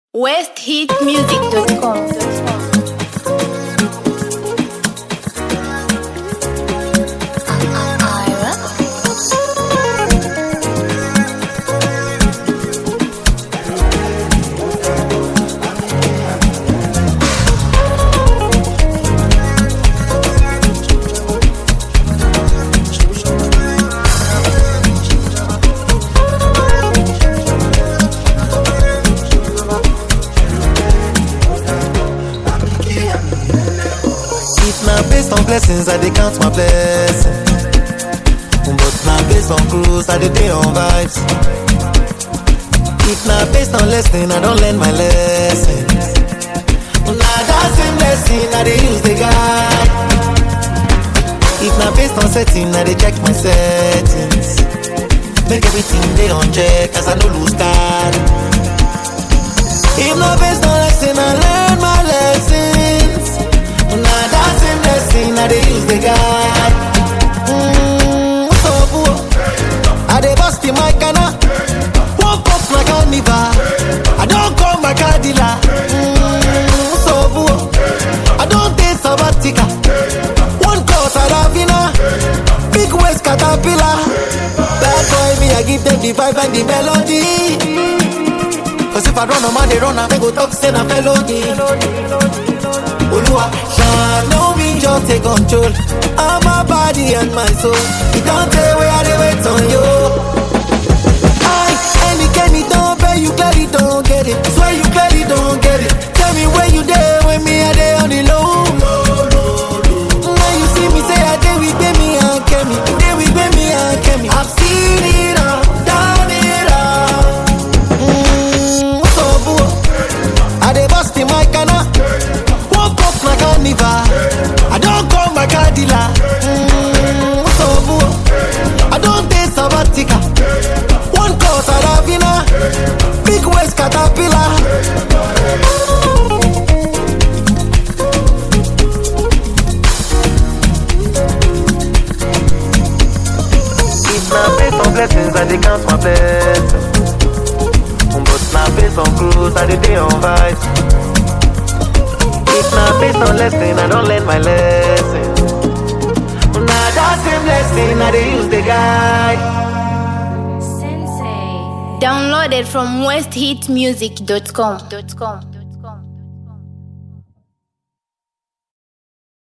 westhitmusic.com. If na based on blessings, I dey count my blessings. But na based on cruise, I dey dey on vibes. If na based on lesson, I don learn my lessons. Na that same lesson I dey use dey guide. If na based on setting, I dey check my settings. Make everything dey on check, as I no lose card. If na based on lesson, I learn my lessons. Na that same lesson I dey use dey guide. Mm, so boo, I dey bust in my canna. Woke up na carnival. I don call my car dealer. Mm, so boo, I don take sabbatical. One call Saravina, big waist caterpillar. Bad boy me, I give them the vibe and the melody. Cause if I run, a man they run, I go talk say na felony. Olúwa ṣàánú mi jọ take control of my body and my soul. E don tey wey I dey wait on you. I ẹnikẹ́ni tó ń fẹ́ you clearly don't get it. Swear you clearly don't get it. Tell me where you dey when me I dey on the low. When you see me say I dey with Gbemi and Kemi. Dey with Gbemi and Kemi. I've seen it all, done it all. Mm, so boo, I dey bust in my canna. Woke up na carnival. I don call my car dealer. Mm, so boo, I don take sabbatical. One call Saravina, big waist caterpillar. If na based on blessings, I dey count my blessings. But na based on cruise, I dey dey on vibes. If na based on lesson, I don learn my lesson. Na that same lesson I dey use dey guide. Downloaded from westhitmusic.com.